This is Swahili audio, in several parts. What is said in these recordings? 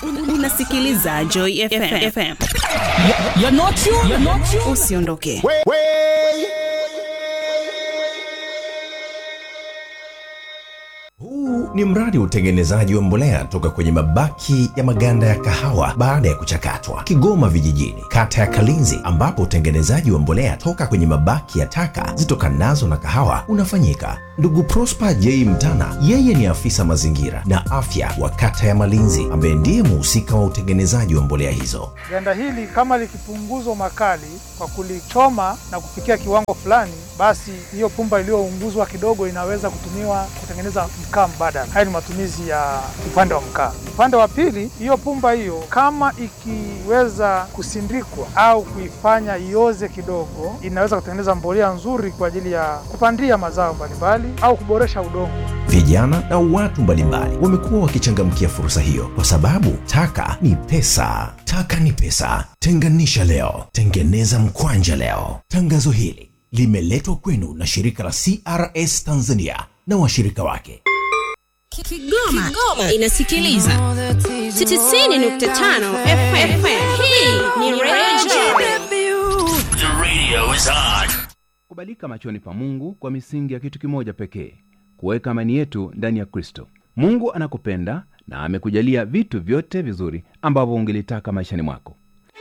unasikiliza Joy FM. FM. You're not you. You're not you. Usiondoke. Huu ni mradi wa utengenezaji wa mbolea toka kwenye mabaki ya maganda ya kahawa baada ya kuchakatwa, Kigoma Vijijini, kata ya Kalinzi, ambapo utengenezaji wa mbolea toka kwenye mabaki ya taka zitokanazo na kahawa unafanyika. Ndugu Prosper J Mtana, yeye ni afisa mazingira na afya wa kata ya Malinzi, ambaye ndiye muhusika wa utengenezaji wa mbolea hizo. Ganda hili kama likipunguzwa makali kwa kulichoma na kufikia kiwango fulani, basi hiyo pumba iliyounguzwa kidogo inaweza kutumiwa kutengeneza mkaa mbadala. Haya ni matumizi ya upande wa mkaa. Upande wa pili, hiyo pumba hiyo kama ikiweza kusindikwa au kuifanya ioze kidogo, inaweza kutengeneza mbolea nzuri kwa ajili ya kupandia mazao mbalimbali au kuboresha udongo. Vijana na watu mbalimbali wamekuwa wakichangamkia fursa hiyo kwa sababu taka ni pesa. Taka ni pesa. Tenganisha leo, tengeneza mkwanja leo. Tangazo hili limeletwa kwenu na shirika la CRS Tanzania na washirika wake. Kigoma, Kigoma inasikiliza 90.5 FM. Hii ni Radio The radio is on. kubalika machoni pa mungu kwa misingi ya kitu kimoja pekee kuweka amani yetu ndani ya kristo mungu anakupenda na amekujalia vitu vyote vizuri ambavyo ungelitaka maishani mwako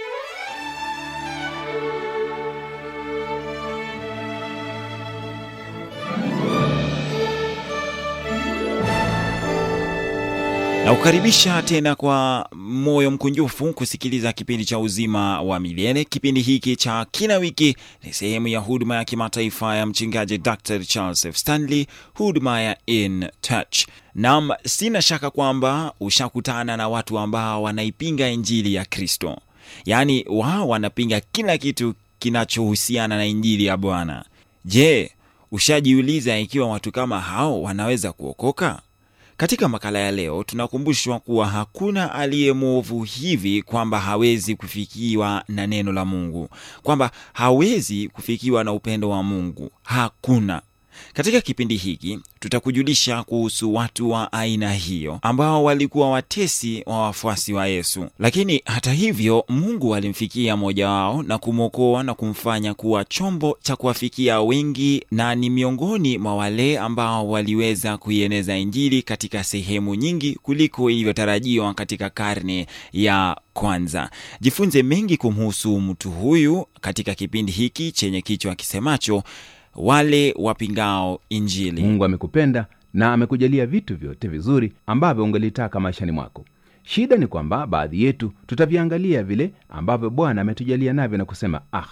na kukaribisha tena kwa moyo mkunjufu kusikiliza kipindi cha uzima wa milele kipindi hiki cha kila wiki ni sehemu ya huduma ya kimataifa ya mchungaji dr charles f stanley huduma ya in touch nam sina shaka kwamba ushakutana na watu ambao wanaipinga injili ya kristo yaani wao wanapinga kila kitu kinachohusiana na injili ya bwana je ushajiuliza ikiwa watu kama hao wanaweza kuokoka katika makala ya leo tunakumbushwa kuwa hakuna aliye mwovu hivi kwamba hawezi kufikiwa na neno la Mungu, kwamba hawezi kufikiwa na upendo wa Mungu. Hakuna. Katika kipindi hiki tutakujulisha kuhusu watu wa aina hiyo ambao walikuwa watesi wa wafuasi wa Yesu, lakini hata hivyo Mungu alimfikia mmoja wao na kumwokoa na kumfanya kuwa chombo cha kuwafikia wengi, na ni miongoni mwa wale ambao waliweza kuieneza Injili katika sehemu nyingi kuliko ilivyotarajiwa katika karne ya kwanza. Jifunze mengi kumhusu mtu huyu katika kipindi hiki chenye kichwa kisemacho wale wapingao Injili. mungu amekupenda na amekujalia vitu vyote vizuri ambavyo ungelitaka maishani mwako shida ni kwamba baadhi yetu tutaviangalia vile ambavyo bwana ametujalia navyo na kusema ah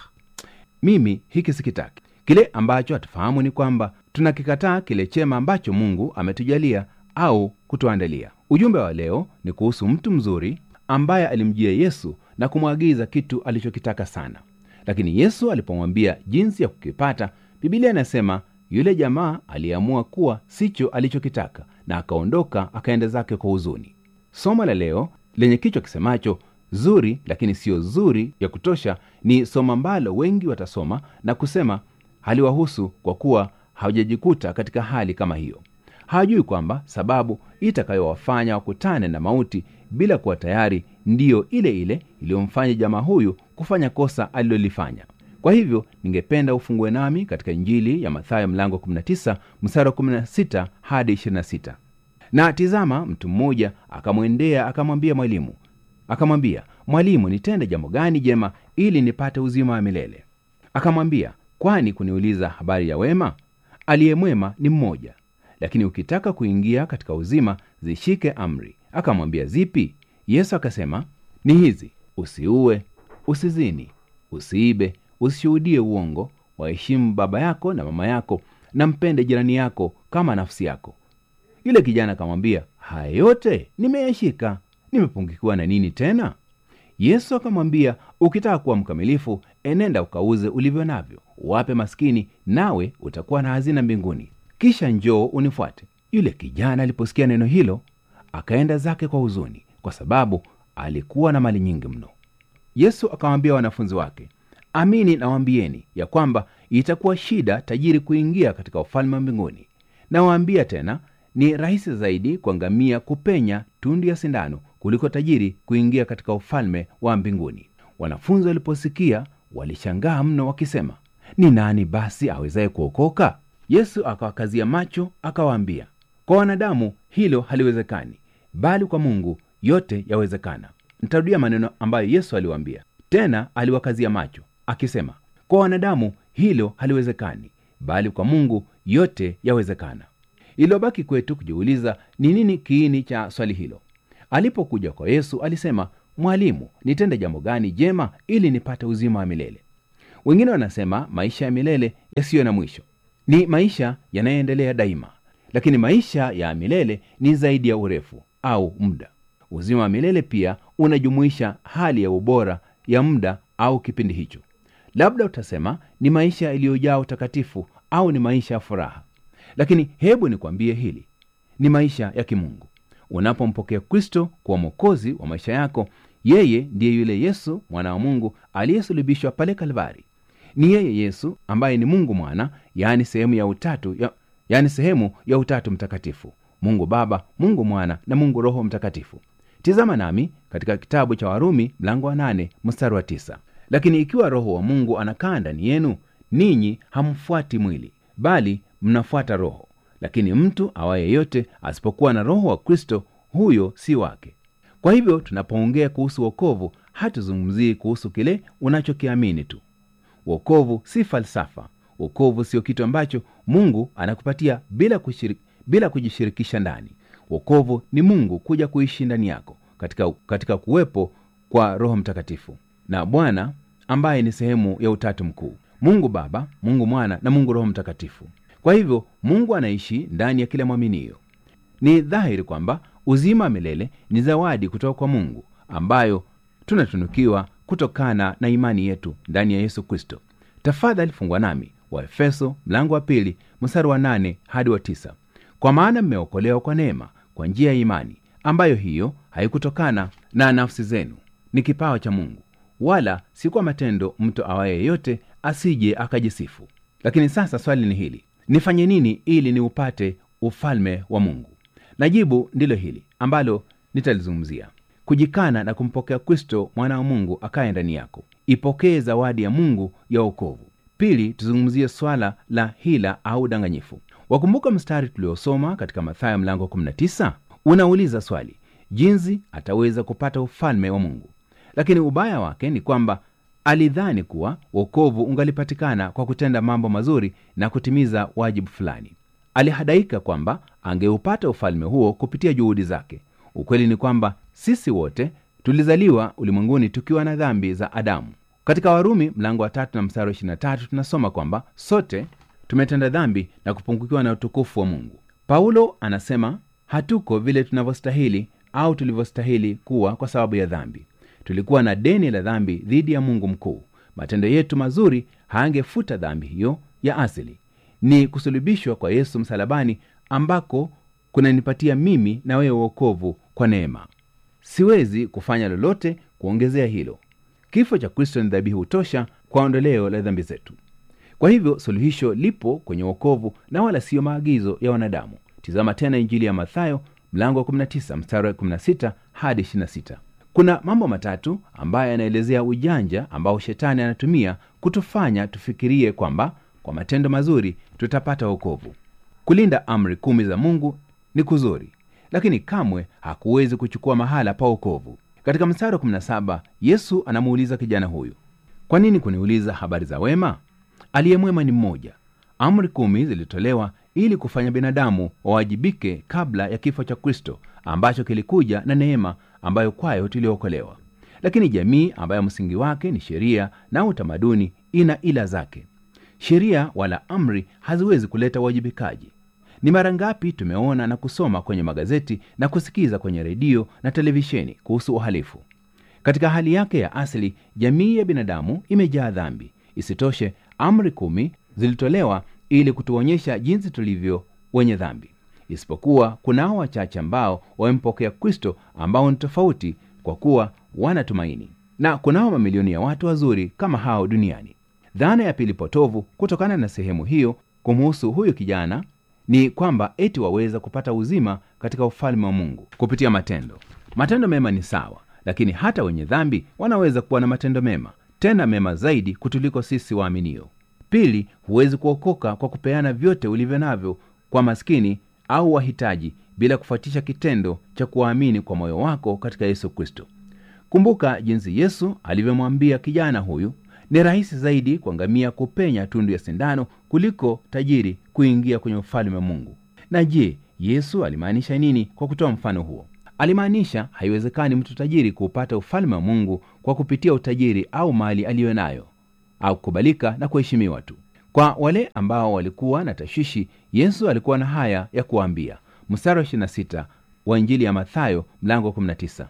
mimi hiki sikitaki kile ambacho hatufahamu ni kwamba tunakikataa kile chema ambacho mungu ametujalia au kutuandalia ujumbe wa leo ni kuhusu mtu mzuri ambaye alimjia yesu na kumwagiza kitu alichokitaka sana lakini yesu alipomwambia jinsi ya kukipata bibilia inasema yule jamaa aliamua kuwa sicho alichokitaka na akaondoka akaenda zake kwa huzuni somo la leo lenye kichwa kisemacho zuri lakini siyo zuri ya kutosha ni somo ambalo wengi watasoma na kusema haliwahusu kwa kuwa hawajajikuta katika hali kama hiyo hawajui kwamba sababu itakayowafanya wakutane na mauti bila kuwa tayari ndiyo ile ile iliyomfanya jamaa huyu kufanya kosa alilolifanya kwa hivyo ningependa ufungue nami katika injili ya mathayo mlango 19 mstari wa 16 hadi 26 na tizama mtu mmoja akamwendea akamwambia mwalimu akamwambia mwalimu nitende jambo gani jema ili nipate uzima wa milele akamwambia kwani kuniuliza habari ya wema aliye mwema ni mmoja lakini ukitaka kuingia katika uzima zishike amri akamwambia zipi yesu akasema ni hizi usiue usizini usiibe usishuhudie uongo waheshimu baba yako na mama yako na mpende jirani yako kama nafsi yako yule kijana akamwambia haya yote nimeyashika nimepungukiwa na nini tena yesu akamwambia ukitaka kuwa mkamilifu enenda ukauze ulivyo navyo uwape maskini nawe utakuwa na hazina mbinguni kisha njoo unifuate yule kijana aliposikia neno hilo akaenda zake kwa huzuni kwa sababu alikuwa na mali nyingi mno yesu akawaambia wanafunzi wake amini nawaambieni ya kwamba itakuwa shida tajiri kuingia katika ufalme wa mbinguni nawaambia tena ni rahisi zaidi kwa ngamia kupenya tundu ya sindano kuliko tajiri kuingia katika ufalme wa mbinguni. Wanafunzi waliposikia walishangaa mno, wakisema, ni nani basi awezaye kuokoka? Yesu akawakazia macho, akawaambia, kwa wanadamu hilo haliwezekani, bali kwa Mungu yote yawezekana. Nitarudia maneno ambayo Yesu aliwaambia tena, aliwakazia macho akisema, kwa wanadamu hilo haliwezekani, bali kwa Mungu yote yawezekana. Iliyobaki kwetu kujiuliza ni nini kiini cha swali hilo. Alipokuja kwa Yesu alisema, Mwalimu, nitende jambo gani jema ili nipate uzima wa milele? Wengine wanasema maisha ya milele yasiyo na mwisho ni maisha yanayoendelea daima, lakini maisha ya milele ni zaidi ya urefu au muda. Uzima wa milele pia unajumuisha hali ya ubora ya muda au kipindi hicho. Labda utasema ni maisha yaliyojaa utakatifu au ni maisha ya furaha, lakini hebu nikwambie hili, ni maisha ya kimungu. Unapompokea Kristo kuwa mwokozi wa maisha yako, yeye ndiye yule Yesu mwana wa Mungu aliyesulubishwa pale Kalvari. Ni yeye Yesu ambaye ni Mungu Mwana, yaani sehemu ya utatu ya, yaani sehemu ya utatu mtakatifu, Mungu Baba, Mungu Mwana na Mungu Roho Mtakatifu. Tizama nami katika kitabu cha Warumi mlango wa nane mstari wa tisa. Lakini ikiwa Roho wa Mungu anakaa ndani yenu, ninyi hamfuati mwili, bali mnafuata Roho. Lakini mtu awaye yote asipokuwa na Roho wa Kristo, huyo si wake. Kwa hivyo tunapoongea kuhusu wokovu, hatuzungumzii kuhusu kile unachokiamini tu. Wokovu si falsafa. Wokovu sio kitu ambacho Mungu anakupatia bila, kushiriki, bila kujishirikisha ndani. Wokovu ni Mungu kuja kuishi ndani yako katika, katika kuwepo kwa Roho Mtakatifu na Bwana ambaye ni sehemu ya utatu mkuu, Mungu Baba, Mungu Mwana na Mungu Roho Mtakatifu. Kwa hivyo Mungu anaishi ndani ya kila mwaminio. Ni dhahiri kwamba uzima wa milele ni zawadi kutoka kwa Mungu ambayo tunatunukiwa kutokana na imani yetu ndani ya Yesu Kristo. Tafadhali fungwa nami Waefeso mlango wa pili mstari wa nane hadi wa tisa. Kwa maana mmeokolewa kwa neema kwa njia ya imani, ambayo hiyo haikutokana na nafsi zenu, ni kipawa cha Mungu, wala si kwa matendo, mtu awaye yeyote asije akajisifu. Lakini sasa swali ni hili, nifanye nini ili niupate ufalme wa Mungu? Na jibu ndilo hili ambalo nitalizungumzia: kujikana na kumpokea Kristo mwana wa Mungu akaye ndani yako. Ipokee zawadi ya Mungu ya wokovu. Pili, tuzungumzie swala la hila au udanganyifu. Wakumbuka mstari tuliosoma katika Mathayo mlango 19 unauliza swali, jinsi ataweza kupata ufalme wa Mungu? Lakini ubaya wake ni kwamba alidhani kuwa wokovu ungalipatikana kwa kutenda mambo mazuri na kutimiza wajibu fulani. Alihadaika kwamba angeupata ufalme huo kupitia juhudi zake. Ukweli ni kwamba sisi wote tulizaliwa ulimwenguni tukiwa na dhambi za Adamu. Katika Warumi mlango wa tatu na mstari wa 23 tunasoma kwamba sote tumetenda dhambi na kupungukiwa na utukufu wa Mungu. Paulo anasema hatuko vile tunavyostahili au tulivyostahili kuwa kwa sababu ya dhambi. Tulikuwa na deni la dhambi dhidi ya Mungu mkuu. Matendo yetu mazuri haangefuta dhambi hiyo ya asili. Ni kusulubishwa kwa Yesu msalabani ambako kunanipatia mimi na wewe wokovu kwa neema. Siwezi kufanya lolote kuongezea hilo. Kifo cha Kristo ni dhabihu tosha kwa ondoleo la dhambi zetu. Kwa hivyo suluhisho lipo kwenye wokovu na wala siyo maagizo ya wanadamu. Tizama tena Injili ya Mathayo mlango wa 19 mstari wa 16 hadi 26. Kuna mambo matatu ambayo yanaelezea ujanja ambao shetani anatumia kutufanya tufikirie kwamba kwa matendo mazuri tutapata wokovu. Kulinda amri kumi za Mungu ni kuzuri, lakini kamwe hakuwezi kuchukua mahala pa wokovu. Katika mstari wa 17 Yesu anamuuliza kijana huyu, kwa nini kuniuliza habari za wema? Aliye mwema ni mmoja. Amri kumi zilitolewa ili kufanya binadamu wawajibike kabla ya kifo cha Kristo ambacho kilikuja na neema ambayo kwayo tuliokolewa. Lakini jamii ambayo msingi wake ni sheria na utamaduni ina ila zake. Sheria wala amri haziwezi kuleta uwajibikaji. Ni mara ngapi tumeona na kusoma kwenye magazeti na kusikiza kwenye redio na televisheni kuhusu uhalifu? Katika hali yake ya asili, jamii ya binadamu imejaa dhambi. Isitoshe, amri kumi zilitolewa ili kutuonyesha jinsi tulivyo wenye dhambi, isipokuwa kunao wachache ambao wamempokea Kristo, ambao ni tofauti kwa kuwa wana tumaini, na kunao mamilioni ya watu wazuri kama hao duniani. Dhana ya pili potovu kutokana na sehemu hiyo kumuhusu huyu kijana ni kwamba eti waweza kupata uzima katika ufalme wa Mungu kupitia matendo. matendo mema ni sawa lakini hata wenye dhambi wanaweza kuwa na matendo mema tena mema zaidi kutuliko sisi waaminio pili huwezi kuokoka kwa kupeana vyote ulivyo navyo kwa maskini au wahitaji bila kufuatisha kitendo cha kuwaamini kwa moyo wako katika yesu kristo kumbuka jinsi yesu alivyomwambia kijana huyu ni rahisi zaidi kwa ngamia kupenya tundu ya sindano kuliko tajiri kuingia kwenye ufalme wa mungu na je yesu alimaanisha nini kwa kutoa mfano huo alimaanisha haiwezekani mtu tajiri kuupata ufalme wa mungu kwa kupitia utajiri au mali aliyo nayo au kukubalika na kuheshimiwa tu kwa wale ambao walikuwa na tashwishi yesu alikuwa na haya ya kuwaambia mstari wa 26 wa injili ya mathayo mlango wa 19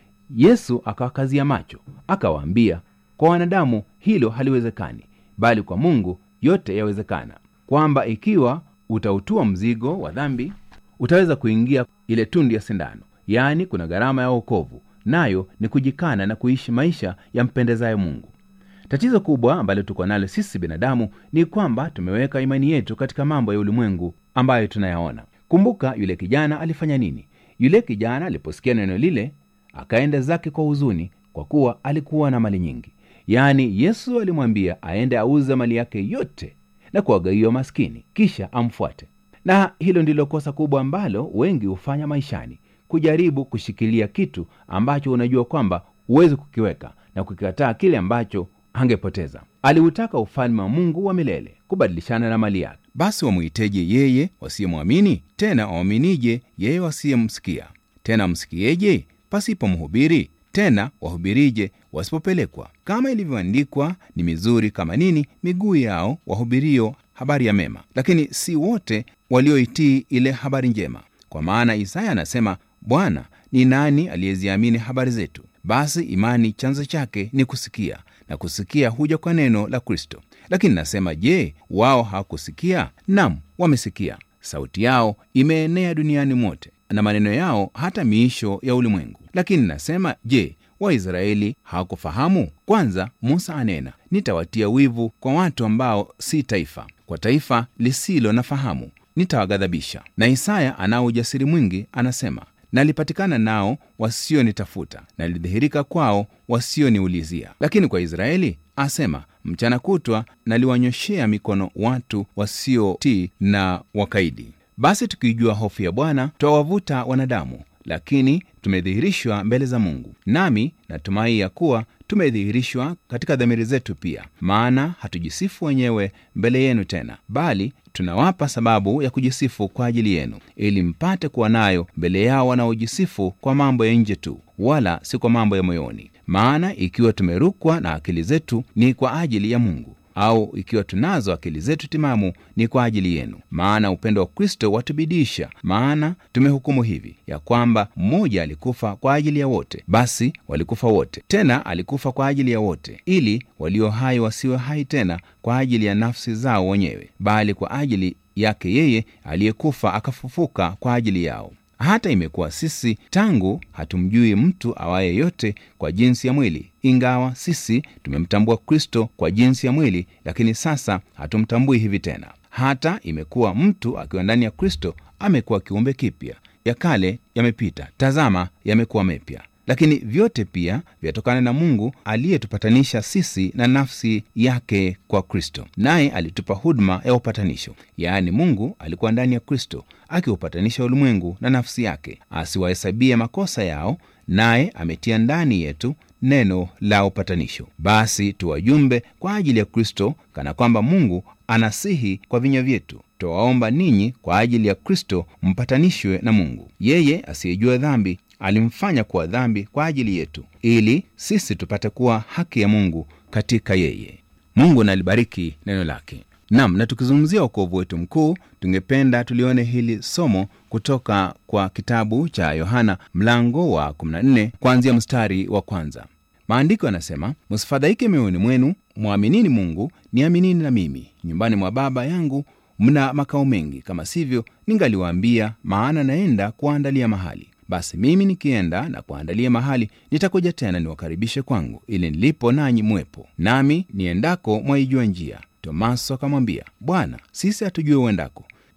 yesu akawakazia macho akawaambia kwa wanadamu hilo haliwezekani bali kwa mungu yote yawezekana kwamba ikiwa utautua mzigo wa dhambi utaweza kuingia ile tundu ya sindano yaani kuna gharama ya wokovu nayo ni kujikana na kuishi maisha yampendezayo mungu tatizo kubwa ambalo tuko nalo sisi binadamu ni kwamba tumeweka imani yetu katika mambo ya ulimwengu ambayo tunayaona kumbuka yule kijana alifanya nini yule kijana aliposikia neno lile akaenda zake kwa huzuni kwa kuwa alikuwa na mali nyingi yaani yesu alimwambia aende auze mali yake yote na kuwagawia maskini kisha amfuate na hilo ndilo kosa kubwa ambalo wengi hufanya maishani kujaribu kushikilia kitu ambacho unajua kwamba huwezi kukiweka na kukikataa kile ambacho angepoteza aliutaka ufalme wa mungu wa milele kubadilishana na mali yake basi wamwiteje yeye wasiyemwamini tena wawaminije yeye wasiyemsikia tena msikieje pasipo mhubiri tena wahubirije wasipopelekwa kama ilivyoandikwa ni mizuri kama nini miguu yao wahubirio habari ya mema lakini si wote walioitii ile habari njema kwa maana isaya anasema bwana ni nani aliyeziamini habari zetu basi imani chanzo chake ni kusikia na kusikia huja kwa neno la kristo lakini nasema je wao hawakusikia nam wamesikia sauti yao imeenea duniani mote na maneno yao hata miisho ya ulimwengu lakini nasema je waisraeli hawakufahamu kwanza musa anena nitawatia wivu kwa watu ambao si taifa kwa taifa lisilo na fahamu nitawaghadhabisha na isaya anao ujasiri mwingi anasema nalipatikana nao wasionitafuta nalidhihirika kwao wasioniulizia lakini kwa israeli asema mchana kutwa naliwanyoshea mikono watu wasiotii na wakaidi basi tukiijua hofu ya bwana twawavuta wanadamu lakini tumedhihirishwa mbele za mungu nami natumai ya kuwa tumedhihirishwa katika dhamiri zetu pia maana hatujisifu wenyewe mbele yenu tena bali tunawapa sababu ya kujisifu kwa ajili yenu ili mpate kuwa nayo mbele yao wanaojisifu kwa mambo ya nje tu wala si kwa mambo ya moyoni maana ikiwa tumerukwa na akili zetu ni kwa ajili ya mungu au ikiwa tunazo akili zetu timamu ni kwa ajili yenu maana upendo wa kristo watubidisha maana tumehukumu hivi ya kwamba mmoja alikufa kwa ajili ya wote basi walikufa wote tena alikufa kwa ajili ya wote ili walio hai wasiwe hai tena kwa ajili ya nafsi zao wenyewe bali kwa ajili yake yeye aliyekufa akafufuka kwa ajili yao hata imekuwa sisi tangu hatumjui mtu awaye yote kwa jinsi ya mwili ingawa sisi tumemtambua kristo kwa jinsi ya mwili lakini sasa hatumtambui hivi tena hata imekuwa mtu akiwa ndani ya kristo amekuwa kiumbe kipya ya kale yamepita tazama yamekuwa mepya lakini vyote pia vyatokana na mungu aliyetupatanisha sisi na nafsi yake kwa kristo naye alitupa huduma ya upatanisho yaani mungu alikuwa ndani ya kristo akiupatanisha ulimwengu na nafsi yake asiwahesabie makosa yao naye ametia ndani yetu neno la upatanisho basi tuwajumbe kwa ajili ya kristo kana kwamba mungu anasihi kwa vinywa vyetu twawaomba ninyi kwa ajili ya kristo mpatanishwe na mungu yeye asiyejua dhambi alimfanya kuwa dhambi kwa ajili yetu ili sisi tupate kuwa haki ya mungu katika yeye mungu nalibariki neno lake nam na tukizungumzia ukovu wetu mkuu tungependa tulione hili somo kutoka kwa kitabu cha yohana mlango wa 14 kuanzia mstari wa kwanza maandiko yanasema msifadhaike mioyoni mwenu mwaminini mungu niaminini na mimi nyumbani mwa baba yangu mna makao mengi kama sivyo ningaliwaambia maana naenda kuwaandalia mahali basi mimi nikienda na kuandalia mahali nitakuja tena niwakaribishe kwangu ili nilipo nanyi mwepo nami niendako mwaijua njia tomaso akamwambia bwana sisi hatujue uendako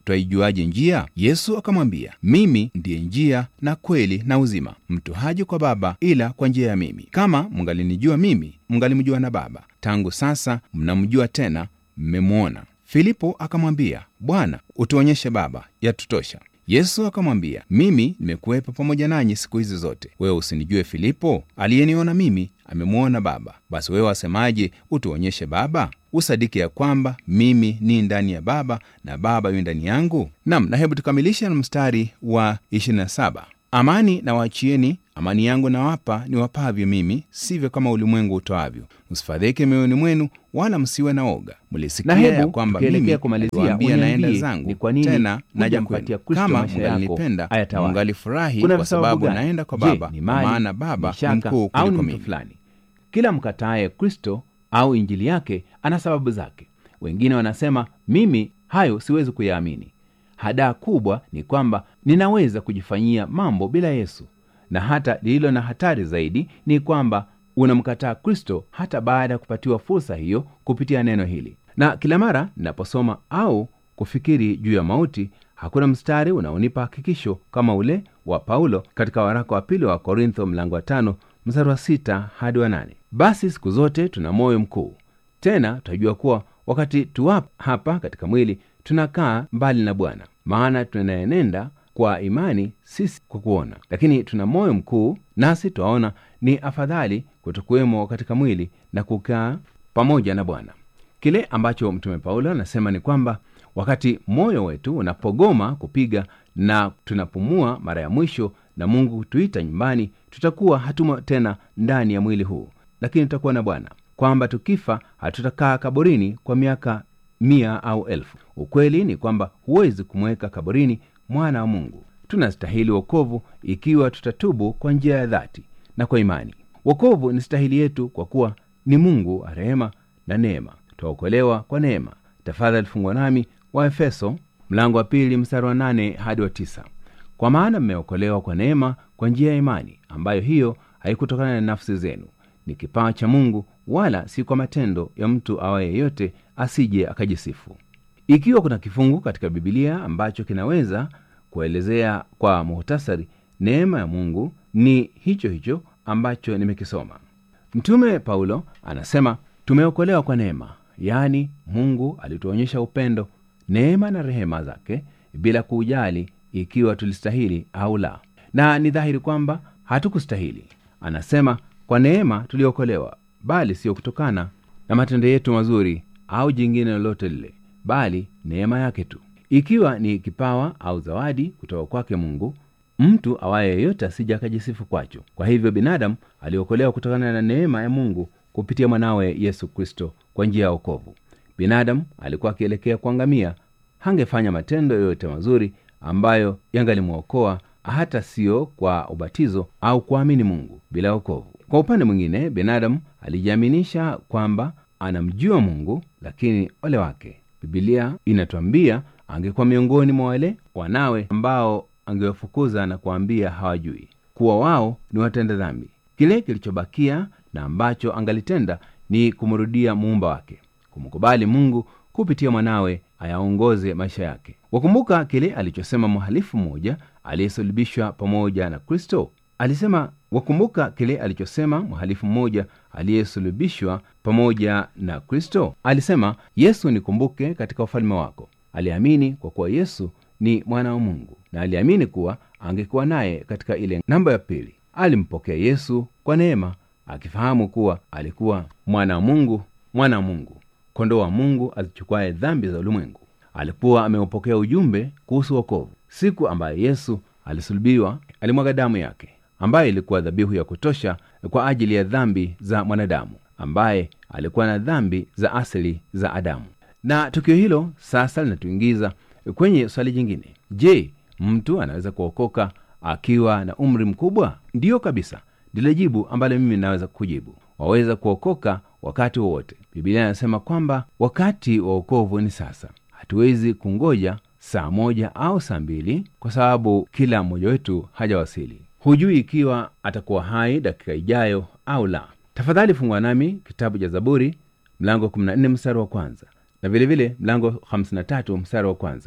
twaijuaje njia? Yesu akamwambia, mimi ndiye njia na kweli na uzima, mtu haji kwa Baba ila kwa njia ya mimi. Kama mngalinijua mimi, mngalimjua na Baba. Tangu sasa mnamjua tena, mmemwona. Filipo akamwambia, Bwana, utuonyeshe Baba, yatutosha. Yesu akamwambia, mimi nimekuwepo pamoja nanyi siku hizi zote, wewe usinijue Filipo? Aliyeniona mimi amemwona Baba. Basi wewe wasemaje, utuonyeshe Baba? Usadiki ya kwamba mimi ni ndani ya Baba na Baba yu ndani yangu. Nam, na hebu tukamilishe na mstari wa 27 Amani na waachieni, amani yangu nawapa, niwapavyo mimi, sivyo kama ulimwengu utoavyo. Msifadhaike mioyoni mwenu, wala msiwe na oga. Mlisikia Na hebu, ya kwamba tukielekea mimi kumalizia, naliwaambia naenda uniambie zangu, ni kwa nini tena naja hujampatia kwenu. Kristo Kama maisha yako mngalinipenda, ayatawale? mngalifurahi Kuna kwa visababu sababu gani? naenda kwa Je, Baba, ni kwa mali, maana Baba ni ni shaka, mkuu au ni kuliko mtu mimi. fulani? Kila mkataaye Kristo au injili yake ana sababu zake. Wengine wanasema mimi hayo siwezi kuyaamini. Hadaa kubwa ni kwamba ninaweza kujifanyia mambo bila Yesu, na hata lililo na hatari zaidi ni kwamba unamkataa Kristo hata baada ya kupatiwa fursa hiyo kupitia neno hili. Na kila mara ninaposoma au kufikiri juu ya mauti, hakuna mstari unaonipa hakikisho kama ule wa Paulo katika waraka wa pili wa Korintho mlango wa tano mstari wa sita hadi wa nane. Basi siku zote tuna moyo mkuu, tena tutajua kuwa wakati tuwapo hapa katika mwili tunakaa mbali na Bwana, maana tunaenenda kwa imani, sisi kwa kuona. Lakini tuna moyo mkuu, nasi twaona ni afadhali kutokuwemo katika mwili na kukaa pamoja na Bwana. Kile ambacho Mtume Paulo anasema ni kwamba wakati moyo wetu unapogoma kupiga na tunapumua mara ya mwisho na Mungu kutuita nyumbani, tutakuwa hatumo tena ndani ya mwili huu, lakini tutakuwa na Bwana, kwamba tukifa hatutakaa kaburini kwa miaka mia au elfu. Ukweli ni kwamba huwezi kumweka kaburini mwana wa Mungu. Tunastahili wokovu ikiwa tutatubu kwa njia ya dhati na kwa imani. Wokovu ni stahili yetu kwa kuwa ni Mungu wa rehema na neema. Twaokolewa kwa neema. Tafadhali fungwa nami Waefeso mlango wa pili mstari wa nane hadi wa tisa. Kwa maana mmeokolewa kwa neema kwa njia ya imani, ambayo hiyo haikutokana na nafsi zenu, ni kipawa cha Mungu, wala si kwa matendo ya mtu awaye yeyote, asije akajisifu. Ikiwa kuna kifungu katika Bibilia ambacho kinaweza kuelezea kwa muhtasari neema ya Mungu, ni hicho hicho ambacho nimekisoma. Mtume Paulo anasema tumeokolewa kwa neema, yaani Mungu alituonyesha upendo, neema na rehema zake bila kuujali ikiwa tulistahili au la, na ni dhahiri kwamba hatukustahili. Anasema kwa neema tuliokolewa, bali sio kutokana na matendo yetu mazuri au jingine lolote lile, bali neema yake tu. Ikiwa ni kipawa au zawadi kutoka kwake Mungu, mtu awaye yeyote asija akajisifu kwacho. Kwa hivyo binadamu aliokolewa kutokana na neema ya Mungu kupitia mwanawe Yesu Kristo kwa njia ya wokovu. Binadamu alikuwa akielekea kuangamia, hangefanya matendo yoyote mazuri ambayo yangalimwokoa hata sio kwa ubatizo au kuamini Mungu bila wokovu. Kwa upande mwingine, binadamu alijiaminisha kwamba anamjua Mungu, lakini ole wake. Bibilia inatuambia angekuwa miongoni mwa wale wanawe ambao angewafukuza na kuambia hawajui kuwa wao ni watenda dhambi. Kile kilichobakia na ambacho angalitenda ni kumrudia muumba wake, kumkubali Mungu kupitia mwanawe ayaongoze maisha yake. Wakumbuka kile alichosema mhalifu mmoja aliyesulubishwa pamoja na Kristo? Alisema, wakumbuka kile alichosema mhalifu mmoja aliyesulubishwa pamoja na Kristo? Alisema, Yesu nikumbuke katika ufalme wako. Aliamini kwa kuwa Yesu ni mwana wa Mungu na aliamini kuwa angekuwa naye katika ile namba ya pili. Alimpokea Yesu kwa neema, akifahamu kuwa alikuwa mwana wa Mungu, mwana wa Mungu, kondoo wa Mungu azichukuaye dhambi za ulimwengu. Alikuwa ameupokea ujumbe kuhusu wokovu. Siku ambayo Yesu alisulubiwa, alimwaga damu yake ambayo ilikuwa dhabihu ya kutosha kwa ajili ya dhambi za mwanadamu ambaye alikuwa na dhambi za asili za Adamu. Na tukio hilo sasa linatuingiza kwenye swali jingine. Je, mtu anaweza kuokoka akiwa na umri mkubwa? Ndiyo kabisa, ndilo jibu ambalo mimi naweza kujibu. Waweza kuokoka wakati wowote. Biblia inasema kwamba wakati wa wokovu ni sasa. Hatuwezi kungoja saa moja au saa mbili kwa sababu kila mmoja wetu hajawasili. Hujui ikiwa atakuwa hai dakika ijayo au la. Tafadhali fungua nami kitabu cha Zaburi mlango 14 mstari wa kwanza na vilevile vile mlango 53 mstari wa kwanza.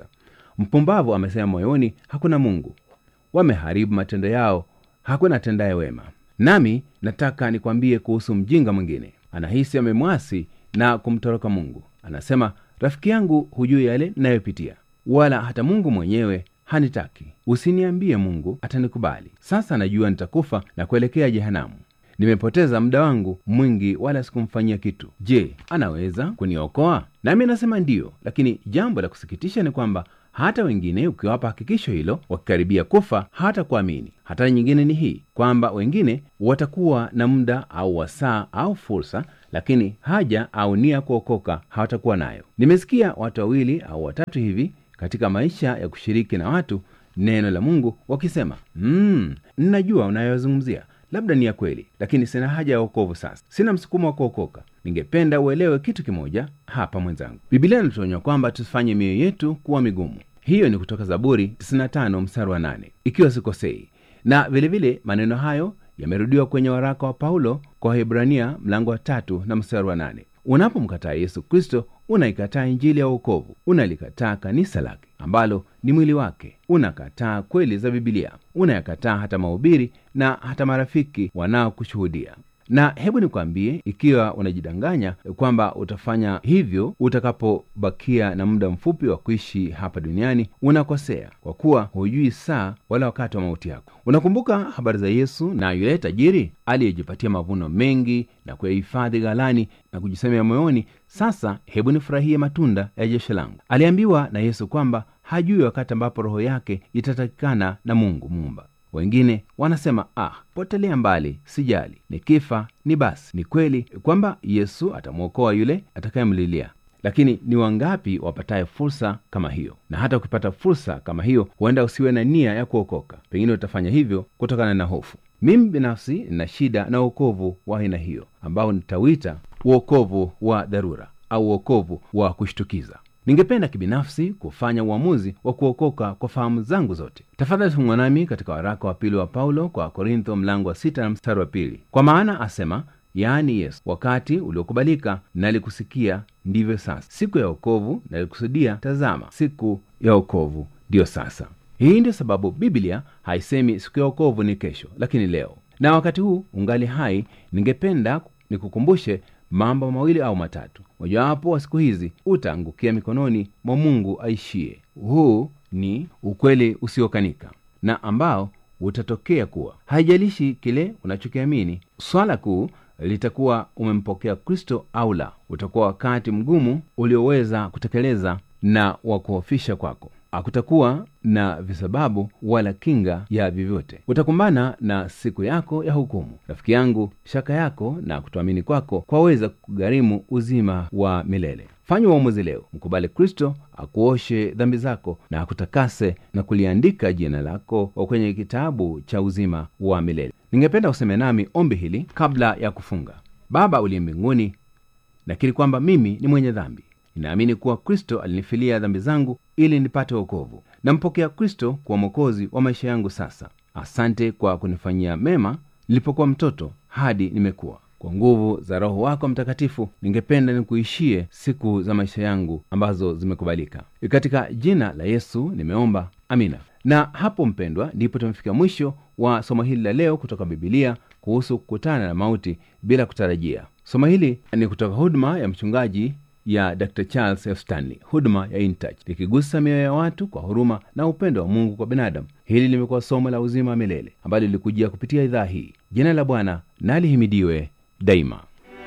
mpumbavu amesema moyoni hakuna mungu wameharibu matendo yao hakuna atendaye wema nami nataka nikwambie kuhusu mjinga mwingine anahisi amemwasi na kumtoroka mungu anasema rafiki yangu hujui yale nayopitia wala hata mungu mwenyewe hanitaki usiniambie mungu atanikubali sasa najua nitakufa na kuelekea jehanamu nimepoteza muda wangu mwingi wala sikumfanyia kitu je anaweza kuniokoa nami nasema ndiyo lakini jambo la kusikitisha ni kwamba hata wengine ukiwapa hakikisho hilo wakikaribia kufa hata kuamini hatari nyingine ni hii kwamba wengine watakuwa na muda au wasaa au fursa lakini haja au nia kuokoka hawatakuwa nayo nimesikia watu wawili au watatu hivi katika maisha ya kushiriki na watu neno la mungu wakisema mm, ninajua unayozungumzia labda ni ya kweli lakini sina haja ya wokovu sasa sina msukumo wa kuokoka ningependa uelewe kitu kimoja hapa mwenzangu bibilia inatuonya kwamba tusifanye mioyo yetu kuwa migumu hiyo ni kutoka zaburi 95 mstari wa 8 ikiwa sikosei na vilevile vile, maneno hayo yamerudiwa kwenye waraka wa paulo kwa hebrania mlango wa tatu na mstari wa nane unapomkataa yesu kristo unaikataa injili ya uokovu unalikataa kanisa lake ambalo ni mwili wake unakataa kweli za bibilia unayakataa hata mahubiri na hata marafiki wanaokushuhudia na hebu nikwambie ikiwa unajidanganya kwamba utafanya hivyo utakapobakia na muda mfupi wa kuishi hapa duniani unakosea kwa kuwa hujui saa wala wakati wa mauti yako unakumbuka habari za yesu na yule tajiri aliyejipatia mavuno mengi na kuyahifadhi ghalani na kujisemea moyoni sasa hebu nifurahie matunda ya jesho langu aliambiwa na yesu kwamba hajui wakati ambapo roho yake itatakikana na mungu muumba wengine wanasema ah potelea mbali sijali nikifa ni basi ni kweli kwamba yesu atamwokoa yule atakayemlilia lakini ni wangapi wapataye fursa kama hiyo na hata ukipata fursa kama hiyo huenda usiwe na nia ya kuokoka pengine utafanya hivyo kutokana na hofu mimi binafsi nina shida na uokovu wa aina hiyo ambao nitawita uokovu wa dharura au uokovu wa kushtukiza ningependa kibinafsi kufanya uamuzi wa kuokoka kwa fahamu zangu zote tafadhali fungwa nami katika waraka wa pili wa paulo kwa korintho mlango wa sita na mstari wa pili kwa maana asema yaani yesu wakati uliokubalika nalikusikia ndivyo sasa siku ya okovu nalikusudia tazama siku ya okovu ndiyo sasa hii ndio sababu biblia haisemi siku ya okovu ni kesho lakini leo na wakati huu ungali hai ningependa nikukumbushe mambo mawili au matatu mojawapo wa siku hizi utaangukia mikononi mwa mungu aishie huu ni ukweli usiokanika na ambao utatokea kuwa haijalishi kile unachokiamini swala kuu litakuwa umempokea kristo au la utakuwa wakati mgumu ulioweza kutekeleza na wa kuhofisha kwako hakutakuwa na visababu wala kinga ya vyovyote utakumbana na siku yako ya hukumu rafiki yangu shaka yako na kutoamini kwako kwaweza kugharimu uzima wa milele fanya uamuzi leo mkubali kristo akuoshe dhambi zako na akutakase na kuliandika jina lako kwenye kitabu cha uzima wa milele ningependa useme nami ombi hili kabla ya kufunga baba uliye mbinguni nakiri kwamba mimi ni mwenye dhambi ninaamini kuwa kristo alinifilia dhambi zangu ili nipate wokovu nampokea kristo kuwa mwokozi wa maisha yangu sasa asante kwa kunifanyia mema nilipokuwa mtoto hadi nimekuwa kwa nguvu za roho wako mtakatifu ningependa nikuishie siku za maisha yangu ambazo zimekubalika katika jina la yesu nimeomba amina na hapo mpendwa ndipo tumefika mwisho wa somo hili la leo kutoka bibilia kuhusu kukutana na mauti bila kutarajia somo hili ni kutoka huduma ya mchungaji ya dr charles f stanley huduma ya intouch likigusa mioyo ya watu kwa huruma na upendo wa mungu kwa binadamu hili limekuwa somo la uzima wa milele ambalo lilikujia kupitia idhaa hii jina la bwana nalihimidiwe daima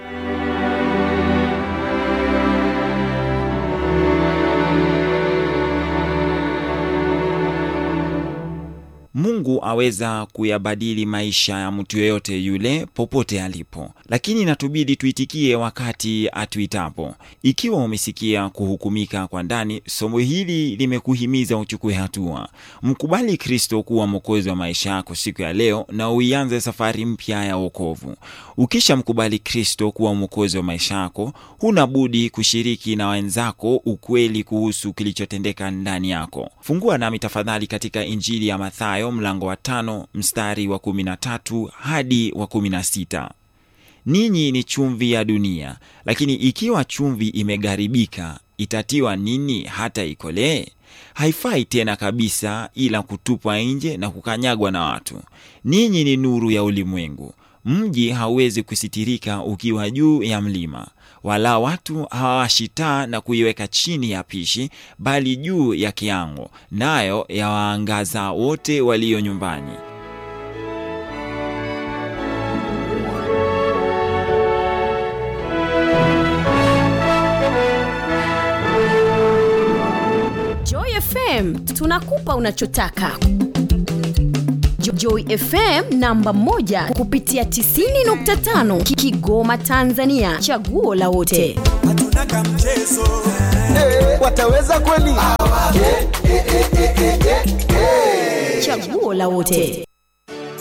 mungu aweza kuyabadili maisha ya mtu yeyote yule popote alipo lakini inatubidi tuitikie wakati atuitapo ikiwa umesikia kuhukumika kwa ndani somo hili limekuhimiza uchukue hatua mkubali kristo kuwa mwokozi wa maisha yako siku ya leo na uianze safari mpya ya wokovu ukisha mkubali kristo kuwa mwokozi wa maisha yako huna budi kushiriki na wenzako ukweli kuhusu kilichotendeka ndani yako fungua nami tafadhali katika injili ya mathayo mlango wa tano mstari wa kumi na tatu hadi wa kumi na sita ninyi ni chumvi ya dunia lakini ikiwa chumvi imegaribika itatiwa nini hata ikolee? Haifai tena kabisa, ila kutupwa nje na kukanyagwa na watu. Ninyi ni nuru ya ulimwengu. Mji hauwezi kusitirika ukiwa juu ya mlima, wala watu hawawashi taa na kuiweka chini ya pishi, bali juu ya kiango, nayo yawaangaza wote walio nyumbani. Joy FM tunakupa unachotaka. Jo- Joy FM namba moja kupitia 90.5 Ki- Kigoma Tanzania, chaguo la wote. hatuna kamchezo wataweza kweli? Chaguo la wote.